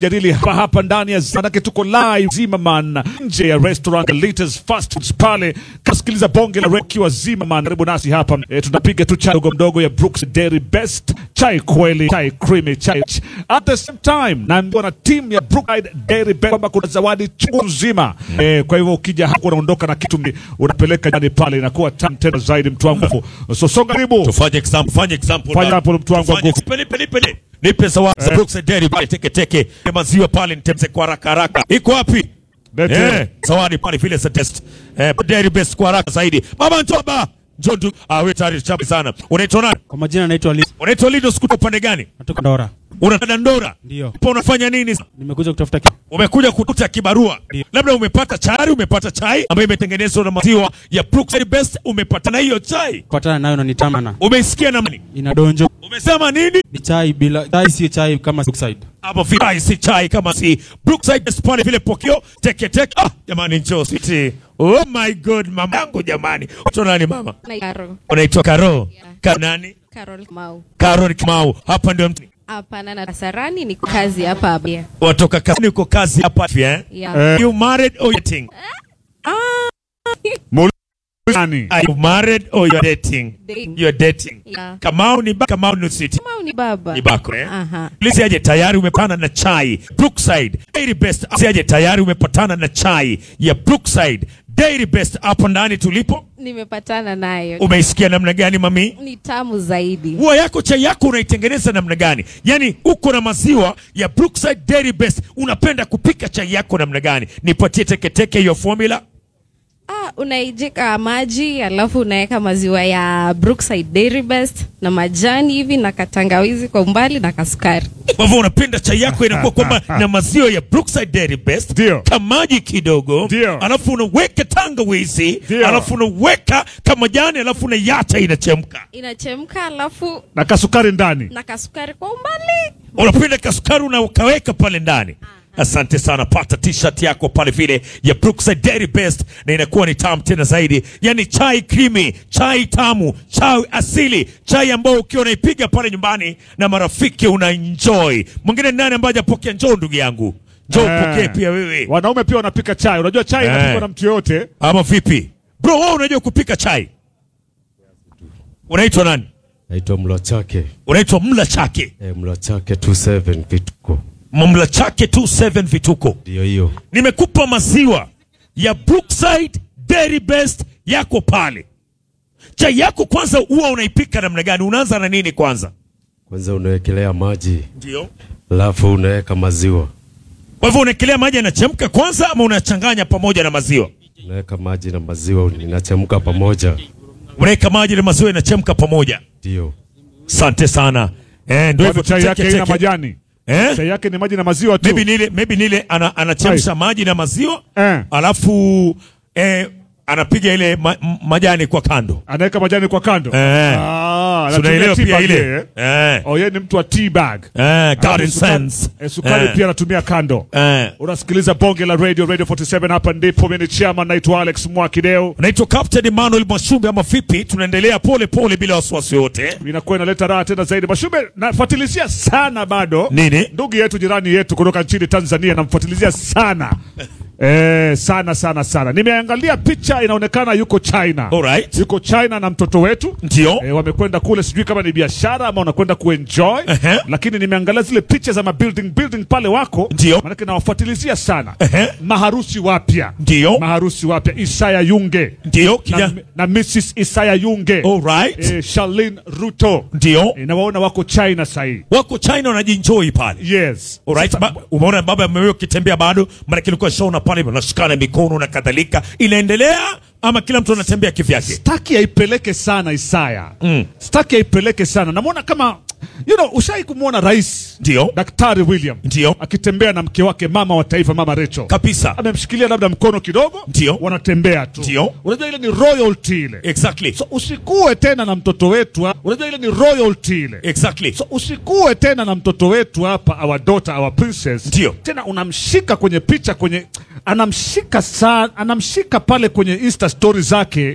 jadili hapa hapa ndani ya manake tuko live Zimmerman nje ya restaurant Liters Fast Foods pale. Kasikiliza bonge la rekiwa Zimmerman, karibu nasi hapa e, tunapiga tu chai ndogo mdogo ya Brooks Dairy Best, chai kweli, chai creamy, chai at the same time. Naambiwa na timu ya Brookside Dairy Best kwamba kuna zawadi chungu nzima e, kwa hivyo ukija hapo unaondoka na kitu unapeleka ndani pale, inakuwa tamu tena zaidi, mtu wangu. So songa karibu, Tufanye example, fanye example. Fanya na- hapo, mtu wangu wa Tufanye- nguvu. Nipe, nipe, nipe. Nipe zawadi za Eh. Brookside Dairy pale teke teke. Maziwa pale nitemze kwa haraka haraka. Iko wapi? Lete. Eh, zawadi pale vile za test. Eh, Dairy Best kwa haraka zaidi. Baba Ntoba. Njoo tu. Ah, wewe tayari chapi sana. Unaitwa nani? Kwa majina naitwa Liz, Unaitwa Lido Skuta upande gani? natoka Ndora. Unataka Ndora? Ndio. Hapo unafanya nini? Nimekuja kutafuta ki- Umekuja kukuta kibarua. Ndio. Labda umepata chai, umepata chai ambayo imetengenezwa na maziwa ya Brookside Best, umepata na hiyo chai. kupatana nayo na nitamana. Umeisikia na nani? Ina donjo. Umesema nini? Ni chai bila chai si chai kama Brookside. hapo chai si chai kama si Brookside Best pale vile pokeo teke teke. Ah, jamani njoo siti. Oh my god, mama yangu jamani. Unaitwa nani mama? Na Carol. Unaitwa Karo. Yeah. Ka nani? Carol Mau. Karo Kimau. Hapa ndio mtu. Hapana na Kasarani ni kazi hapa hapa. Yeah. Watoka kazi uko kazi hapa eh? Yeah. Eh. You married or dating? nani? Are you married or you're dating? Dating. You're dating. Yeah. Kamau ni ba Kamau ni siti. Mau ni baba. Ni bako eh? Aha. Lisi aje tayari umepana na chai Brookside Dairy Best. Si aje tayari umepatana na chai ya Brookside Dairy Best hapo ndani tulipo. Nimepatana nayo. Umeisikia namna gani mami? Ni tamu zaidi. Huwa yako chai yako unaitengeneza namna gani? Yaani uko na maziwa ya Brookside Dairy Best, unapenda kupika chai yako namna gani? Nipatie teketeke hiyo formula. Ah, unaijeka maji alafu unaweka maziwa ya Brookside Dairy Best na majani hivi na katangawizi kwa umbali na kasukari. Kwa hivyo unapenda chai yako inakuwa kwamba na maziwa ya Brookside Dairy Best, Ndio. kamaji kidogo, Ndio. alafu unaweka tangawizi, Ndio. alafu unaweka kamajani, alafu unaiacha inachemka. Inachemka alafu na kasukari ndani. na kasukari kwa umbali. unapenda kasukari unakaweka pale ndani. Asante sana, pata t-shirt yako pale vile ya Brookside Dairy Best, na inakuwa ni tamu tena zaidi, yani chai creamy, chai tamu, chai asili, chai ambayo ukiwa unaipiga pale nyumbani na marafiki una enjoy. Mwingine nani ambaye hajapokea? Njoo ndugu yangu, njoo Eh. upokee pia wewe, Wanaume pia wanapika chai. Unajua chai Eh. inapikwa na mtu yoyote. ama vipi bro? Wewe unajua kupika chai? Unaitwa nani? Naitwa Mlo Chake. Unaitwa Mla Chake, E, Mlo Chake 27 vituko. Mla Chake 27 vituko Ndio hiyo. nimekupa maziwa ya Brookside Dairy Best yako pale. Chai yako kwanza huwa unaipika namna gani? Unaanza na nini kwanza? Kwanza unawekelea maji, Ndio. alafu unaweka maziwa. Kwa hivyo unaekelea maji yanachemka kwanza, ama unachanganya pamoja na maziwa? Unaweka maji na maziwa inachemka pamoja. Unaweka maji na maziwa yanachemka pamoja. Ndio. Asante sana. Eh, ndio hivyo Kwani chai tuteke yake haina teke. majani. Eh? Chai yake ni maji na maziwa tu. Maybe nile maybe nile ana, anachemsha maji na maziwa Eh. alafu eh, anapiga ile ma, m- majani kwa kando. Anaweka majani kwa kando. Eh. Ah, Si anatumia unaelewa tea pia bag ile? yeye. Eh. Oh, yeye ni mtu wa tea bag. Eh, Alafu garden sukari- sense. eh, Sukari Eh. pia anatumia kando. Eh. Unasikiliza bonge la radio Radio 47 hapa ndipo mimi ni chairman naitwa Alex Mwakideo. Naitwa Captain Emmanuel Mwashumbe ama vipi? Tunaendelea pole pole bila wasiwasi wote. Inakuwa inaleta raha tena zaidi. Mashube nafuatilizia sana bado. Nini? Ndugu yetu jirani yetu kutoka nchini Tanzania namfuatilizia sana. Eh, sana sana sana. Nimeangalia picha inaonekana yuko China. Alright. Yuko China na mtoto wetu. Ndio. E, wamekwenda kule, sijui kama ni biashara ama wanakwenda kuenjoy Ehe. lakini nimeangalia zile picha za mabuilding building pale wako, Ndio. maanake nawafuatilizia sana Ehe. maharusi wapya, Ndio. maharusi wapya Isaya Yunge Ndio. na, Kija. na Mrs Isaya Yunge Alright. e, Charlene Ruto Ndio. e, nawaona wako China sahii. Wako China wanajienjoy pale. Yes. Alright. Ba, umeona baba amewewe ukitembea bado, maana kilikuwa shaona pale wanashikana mikono na kadhalika. Inaendelea ama kila mtu anatembea kivyake? Staki aipeleke sana Isaya Mm. staki aipeleke sana, namwona kama you know, ushai kumwona rais Ndio. Daktari William Ndio. akitembea na mke wake mama wa taifa mama Rachel Kabisa. amemshikilia labda mkono kidogo, Ndio. wanatembea tu. Ndio. Unajua ile ni royalty ile. Exactly. So usikue tena na mtoto wetu hapa. Unajua ile ni royalty ile. Exactly. So usikue tena na mtoto wetu hapa, our daughter, our princess. Ndio. Tena unamshika kwenye picha kwenye anamshika sana, anamshika pale kwenye Insta story zake